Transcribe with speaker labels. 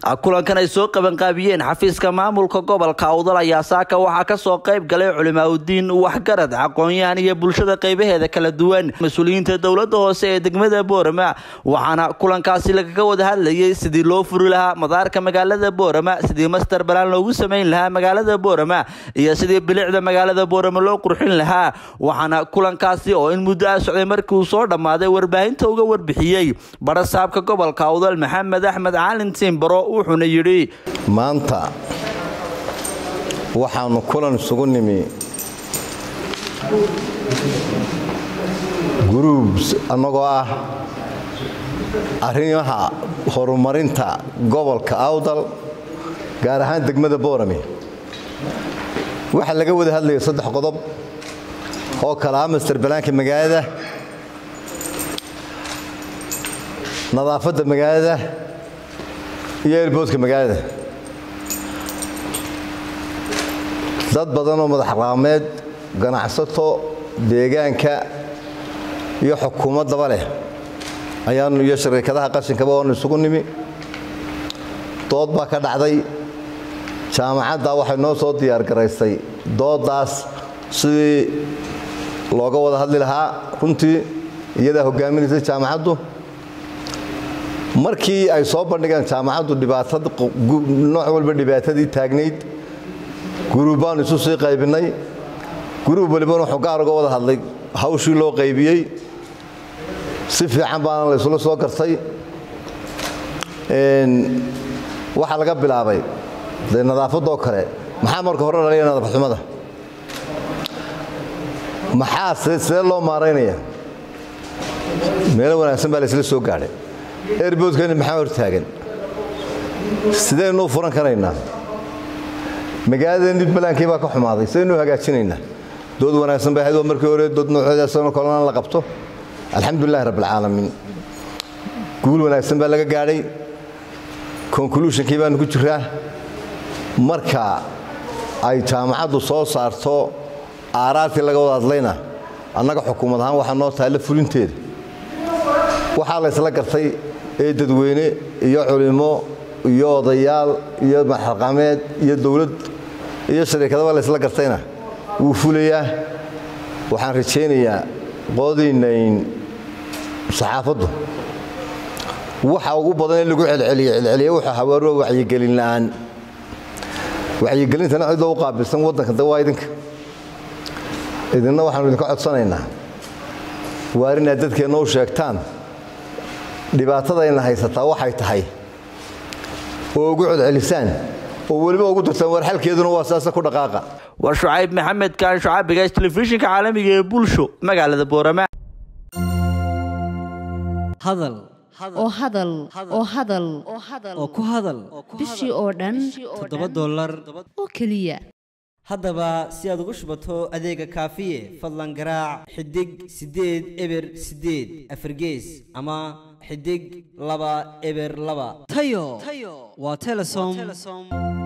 Speaker 1: kulankan ay soo qabanqaabiyeen xafiiska maamulka gobolka awdal ayaa saaka waxaa kasoo qayb galay culimaauddiin waxgarad aqoon-yahan iyo bulshada qaybaheeda kala duwan mas-uuliyiinta dowlada hoose ee degmada boorama waxaana kulankaasi lagaga wada hadlayay sidii loo furi lahaa madaarka magaalada boorama sidii master balaan loogu sameyn lahaa magaalada boorama iyo sidii bilicda magaalada boorama loo qurxin lahaa waxaana kulankaasi oo in muddo a socday markii uu soo dhammaaday warbaahinta uga warbixiyey barasaabka gobolka awdal maxamed axmed caalin tiimbaro wuxuuna yidhi
Speaker 2: maanta waxaanu kulan isugu nimi gruubs annagoo ah arrimaha horumarinta gobolka awdal gaar ahaan degmada boorame waxaa laga wada hadlaya saddex qodob oo kale ah master balaanka magaalada nadaafadda magaalada iyo elboodka magaalada dad badan oo madax qaameed ganacsato deegaanka iyo xukuumaddaba leh ayaanu iyo shariikadaha qashinkaba oonu isugu nimi dood baa ka dhacday jaamacadda waxay noo soo diyaargaraysay dooddaas sidii looga wada hadli lahaa runtii iyadaa hoggaaminaysay jaamacaddu markii ay soo bandhigeen jaamacaddu dhibaatada nooc walba dhibaatadii taagnayd guruub baanu isu sii qaybinnay guruub walibana wuxuu gaar uga wada hadlay hawshii loo qaybiyey si fiican baana la isula soo gartay waxaa laga bilaabay dee nadaafadoo kale maxaa marka hore dhalaya nadaafadxumada maxaa sidee loo maaraynaya meelo wanaagsan baa la isla soo gaadhay erboodkani maxaa hor taagan sidaynu u furan karaynaa magaaladeenni balaankii baa ka xumaaday sidaynu u hagaajinaynaa dood wanaagsan bay ahayd oo markii hore dood nooceedaasano kalena la qabto alxamdulilahi rabbilcaalamiin guul wanaagsan baa laga gaadhay conclusionkii baanu ku jiraa marka ay jaamacaddu soo saarto aaraartii laga wada hadlayna annaga xukuumad ahaan waxaa noo taalla fulinteeda waxaa la ysla gartay ee dadweyne iyo culimo iyo odayaal iyo maxaqameed iyo dowlad iyo shariikadaba la ysla gartayna wuu fulayaa waxaan rajaynayaa qoodaynayn saxaafaddu waxa ugu badan in lagu celceliye celceliye wuxuu hawaaro wacyigelin la'aan wacyigelintana cidoo u qaabilsan waddanka de waa idinka idinna waxaanu idinka codsanaynaa waar inaad dadkeenna u sheegtaan dhibaatadayna haysataa waxay tahay oo ugu codcelisaan oo weliba ugu dartaan war xalkeeduna waa saasa ku dhaqaaqa
Speaker 1: waa shucayb maxamed kaan shucaabigaas telefishinka caalamiga ee bulsho magaalada boorama
Speaker 3: hadal
Speaker 4: oo hadal oo hadal
Speaker 3: oo ku hadal
Speaker 4: bishii oo dhan
Speaker 3: toddoba dollar
Speaker 4: oo keliya
Speaker 3: haddaba si aad ugu shubato adeega kaafiye fadlan garaac xidig siddeed eber siddeed afargees ama xidig laba eber laba tayo waa telesom